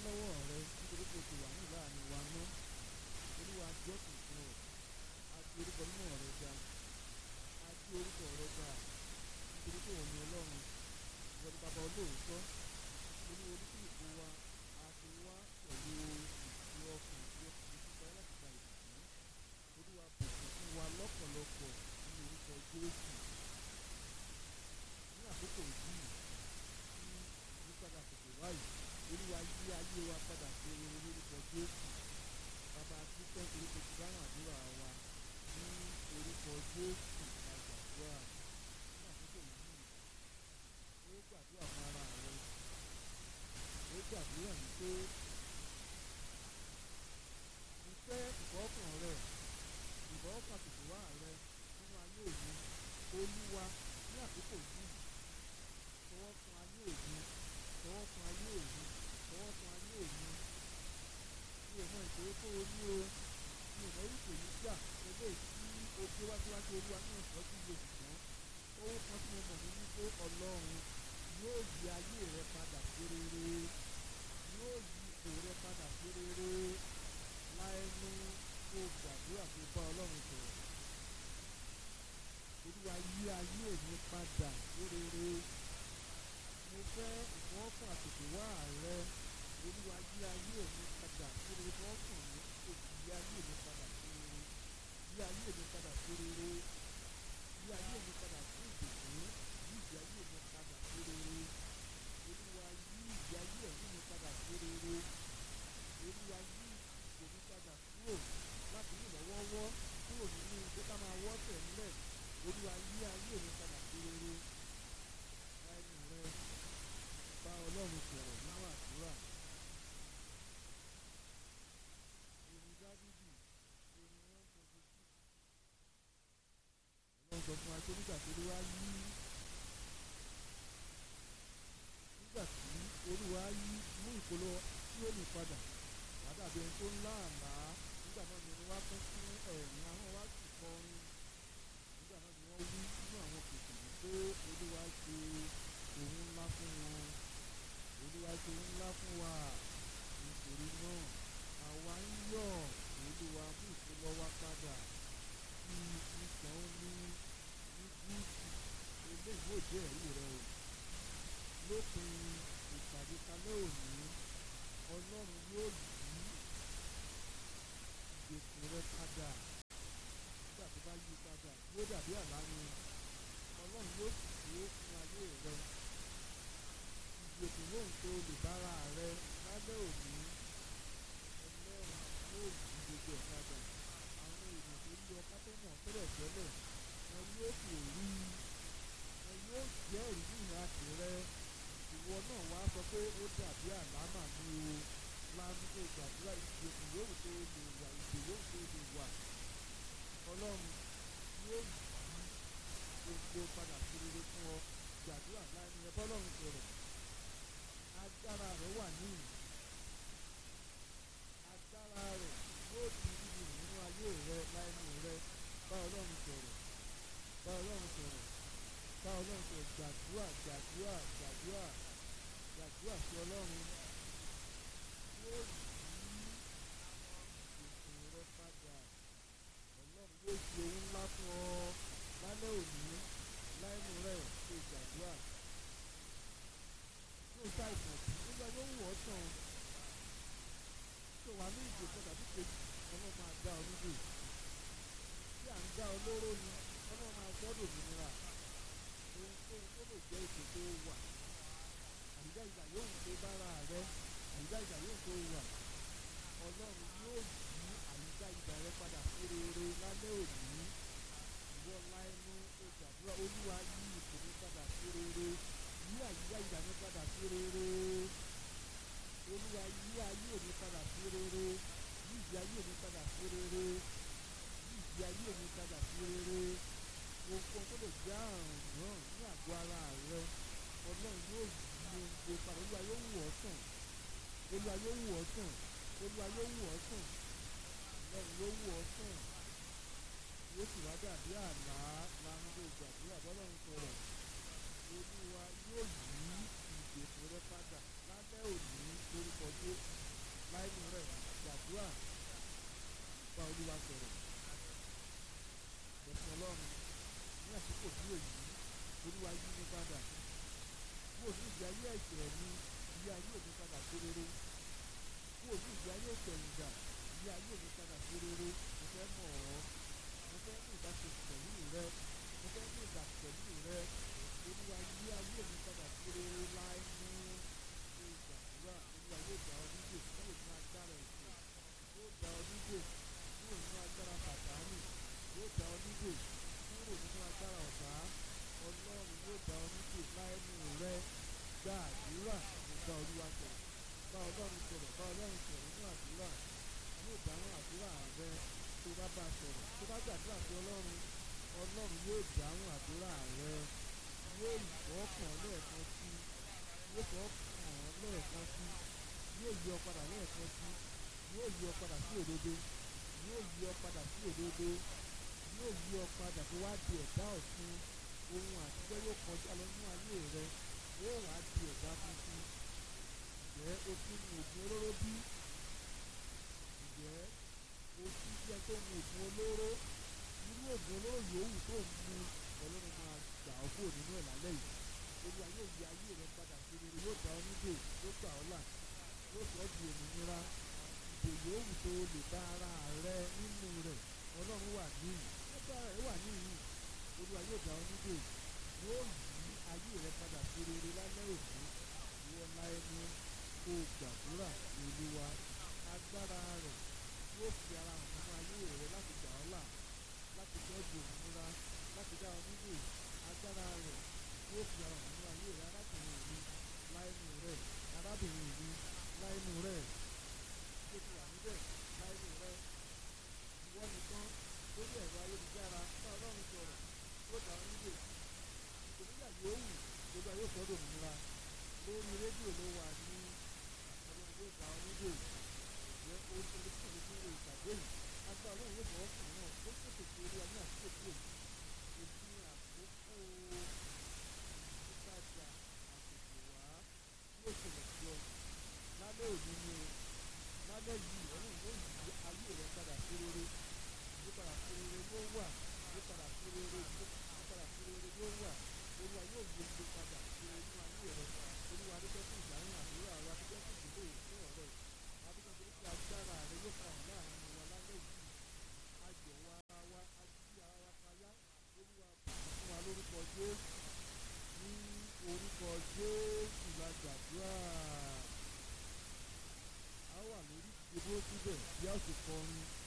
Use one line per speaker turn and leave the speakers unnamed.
lọ́wọ́ rẹ nítorí pé o ti wà ní láàrin wa ná olúwa jọ́sìn fún ọ a ti orúkọ mímọ́ rẹ ga a ti orúkọ rẹ ga nítorí pé òun ni ọlọ́run ìwọ ni bàbá olóòótọ́ olú olúkúlùkù wa a ti wá pẹ̀lú ìfi ọkàn àti ọkàn tó ti láti gba ìbùkún olúwa bùkún fún wa lọ́pọ̀lọpọ̀ ní orúkọ jésù ní àkókò yìí tí ìyípadà tètè wáyé olúwa yí ayé wa padà sí rere lórúkọ jésù bàbá dúpẹ́ torí pé ti dáhùn àdúrà wa ní orúkọ jésù la gbàdúrà ní àkókò yìí ó gbàdúrà fún ara rẹ ó gbàdúrà wípé ìfẹ́ ìfọ́kàn rẹ ìfọ́kàn tètè wá rẹ nínú ayé mi olúwa ní àkókò yìí tọwọ́ kan ayé mi tọwọ́ kan ayé mi tọwọ́ kan ayé mi mi ò mọ ìṣòro tó o ní o mi ò mọ irú ìpèníjà eléyìí tí o gbé wá síwájú olúwa ní ìtọ́jú iye ṣùgbọ́n owó kan tí mo mọ̀ ní wípé ọlọ́run yóò yí ayé rẹ padà sí rere yóò yí ipò rẹ padà sí rere láẹnu kó o gbàdúrà tó bá ọlọ́run sọ̀rọ̀ olúwa yí ayé mi padà sí rere mo fẹ́ ìfọwọ́kàn àtètè wá rẹ olúwa yí ayé mi padà sí rere fọwọ́kàn mi kò sì yí ayé mi padà sí rere yí ayé mi padà sí rere yí ayé mi padà sí ìbùkún yí ìyí ayé mi padà sí rere olúwa yí ìyí ayé ẹ̀mí mi padà sí rere olúwa yí ìpò mi padà kúrò láti ní ìlọ́wọ́wọ́ kúrò nínú pé ká máa wọ́ tẹ̀lé olúwa yí ayé mi padà sí rere láìní rẹ bá ọlọ́run sọ̀rọ̀ nínú àdúrà orin dávidi orin one twenty six ọlọ́run sọ fún wa pé nígbà tí olúwa yí nígbà tí olúwa yí mú ìpolówó tí ó lè padà wàdàbí ẹni tó ń lá àlá nígbà náà ni ẹni wá kún fún ẹ̀rín àwọn wá sì kọrin nígbà náà ni wọ́n wí nínú àwọn kòkòrò pé olúwa ṣe òun ńlá fún wọn olúwa ṣe òun ńlá fún wa nítorí náà àwa ń yọ̀ olúwa mú ìpolówó wa padà sí ìtàn ní ní gúúsù eléyìí yóò jẹ́ ẹ̀rí rẹ o lópin ìpàdé kalẹ́ òní ọlọ́run yóò yí ìgbèkùn rẹ padà nígbà tó bá yí padà yóò dàbí àlá ni ọlọ́run yóò sì ṣe é fún ayé rẹ ìgbèkùn lóhùn tó lè bára rẹ lálẹ́ òní ọlọ́run yóò yí gbogbo ẹ̀ padà àwọn èèyàn tó lé ọká tó mọ̀ tẹ́lẹ̀ tẹ́lẹ̀ wọn yóò sì rí wọn yóò jẹ́ ìrírí ìhà tìrẹ ìwọ náà wá sọ pé ó dàbí àlámà ní o lánàá tó gbàdúrà ìgbèkùn yòówù tó lè wà ìgbè yòówù tó lè wà ọlọ́run yóò yí gbogbo padà sí rere fún ọ gbàdúrà láàrin ẹ bọ́lọ́run sọ̀rọ̀ agbára rẹ wà níyì agbára rẹ yóò di bíbí nínú ayé rẹ láìní rẹ bá ọlọ́run sọ̀rọ̀ bá ọlọ́run sọ̀rọ̀ bá ọlọ́run sọ̀rọ̀ gbàdúrà gbàdúrà gbàdúrà gbàdúrà sí ọlọ́run yóò yí ìgbèkùn rẹ padà ọlọ́run yóò ṣe ohun ńlá fún ọ lálẹ́ òní láìnú rẹ̀ ṣe gbàdúrà yóò ṣá ìtàn tí nígbà yóò wọ̀ ọ́ tán tó wà ní ìgbèkùn tàbí kejì ọlọ́run máa dá ọ níbò tí à ń dá ọ lóró ni ọlọ́run máa sọ́dọ̀ òmìnira ohunkóhun tó lè jẹ́ ipò tó wà àyíká ìgbà yóò ń tó bára rẹ àyíká ìgbà yóò tó wà ọlọ́run yóò yí àyíká ìgbà rẹ padà sí rere lálẹ́ òní ìwọ láìnú ó gbàdúrà olúwa yí ipò mi padà sí rere yí àyíká ìgbà mi padà sí rere olúwa yí ayé mi padà sí rere yí ìdí ayé mi padà sí rere yí ìdí ayé mi padà sí rere ohunkóhun tó lè jẹ́ àrùn náà ní àgọ́ ara rẹ ọlọ́run yóò yí ohun gbé padà olúwa yóò wù ọ́ sàn olúwa yóò wù ọ́ sàn olúwa yóò wù ọ́ sàn ọlọ́run yóò wù ọ́ sàn yóò sì wá dàbí àlá lánàá gbàdúrà bọ́lọ́run sọ̀rọ̀ olúwa yóò yí ìgbèkùn rẹ padà lálẹ́ òní lórúkọ Jésù láìnú rẹ̀ gbàdúrà bá olúwa sọ̀rọ̀ ẹ̀sìn ọlọ́run ní àsìkò bí èyí olúwa yí mi padà kúrò ní ìgbé ayé ẹ̀jẹ̀ mi ìyé ayé mi padà sí rere kúrò ní ìgbé ayé ìpẹ̀yìndà ìyé ayé mi padà sí rere mo fẹ́ mọ̀ ọ́ mo fẹ́ ní ìbáṣepọ̀ pẹ̀lú rẹ mo fẹ́ ní ìgbà pẹ̀lú rẹ olúwa yí ayé mi padà sí rere láìní ṣe ìgbàdúrà olúwa yóò gbà ọ nígbè kúrò ní agbára ẹ̀ṣẹ̀ yóò gbà ọ nígbè kúrò nínú agbára pàdánù yóò gbà ọ nígbè kúrò nínú agbára ọ̀tá ọlọ́run yóò gbà ọ nígbè láìní rẹ gba àdúrà mo bá olúwa sọ̀rọ̀ bá ọlọ́run sọ̀rọ̀ bá ọlọ́run sọ̀rọ̀ nínú àdúrà yóò dáhùn àdúrà rẹ tó bá bá sọ̀rọ̀ tó bá gbàdúrà sí ọlọ́run ọlọ́run yóò dáhùn àdúrà rẹ yóò ìfọ́ kàn lẹ́ẹ̀kan sí yóò fọ́ kàn lẹ́ẹ̀kan sí yóò yí ọ padà lẹ́ẹ̀kan sí yóò yí ọ padà sí òdodo yóò yí ọ padà sí òdodo yóò yí ọ padà tó wá di ẹ̀dá ọ̀tun ohun àtijọ́ yóò kọjá lọ nínú ayé rẹ yóò wá di ẹ̀dá tuntun ǹjẹ́ o ti mu oògùn olóró bí ǹjẹ́ o ti jẹ́ tó mu oògùn olóró irú oògùn olóró yòówù tó ń mu ọlọ́run máa gbà ọ́ kúrò nínú ẹ̀ lálẹ́ yìí olúwa yóò yí ayé rẹ padà sí rere yóò dá ọ nídè yóò gbà ọ́ là yóò sọ ọ́ di òmìnira ìdè yòówù tó lè bá ara rẹ nínú rẹ̀ ọlọ́run wà níyì ẹgbẹ́ rẹ̀ wà níyì olúwa yóò dá ọ nídè yóò yí ayé rẹ padà sí rere lálẹ́ òní ìwọ la ẹnu kó o gbàdúrà ní olúwa agbára rẹ̀ yóò fi ara hàn nínú ayé rẹ láti gbà ọ́ là láti tọ́jú òmìnira láti dá ọ nídè agbára rẹ̀ yóò fi ara hàn nínú ayé rẹ arákùnrin mi láìnú rẹ arábìnrin mi láìnú rẹ tó ti wà níbẹ̀ láìnú rẹ ìwọ nìkan lórí ẹ̀rọ ayélujára bá ọlọ́run sọ̀rọ̀ yóò dá ọ nídè ìpèníjà yòówù gbogbo ayé sọ́dọ̀ òmìnira lórí rédíò ló wà ní ọlọ́run yóò dá ọ nídè ìyẹn o ṣe lè fún mi fún ìwé ìpàdé yìí agbá ọlọ́run yóò fọwọ́ kàn náà ó ṣètò sí olúwa ní àsìkò tí èyí èyí àkókò ìtajà àtètè wá yóò ṣẹlẹ̀ sí ọ lálẹ́ òní ni o lálẹ́ yìí ọlọ́run yóò yí ayé rẹ padà sí rere yí padà sí rere ló wà yí padà sí rere yí padà sí rere ló wà olúwa yóò yí gbogbo padà sí rere nínú ayé rẹ olúwa adúgbò fún ìdáhùn àdúrà wa adúgbò fún ìdílé ìfún ọ̀rẹ́ adúgbò fún ìdílé agbára rẹ yóò fà hàn láàrin wa lálẹ́ yìí ayọ̀ wa wa ají ara wa payá olúwa fún wa lórúkọ jésù ní orúkọ jésù la gbàdúrà a wà lórí ìdúró síbẹ̀ bí a sì kọrin.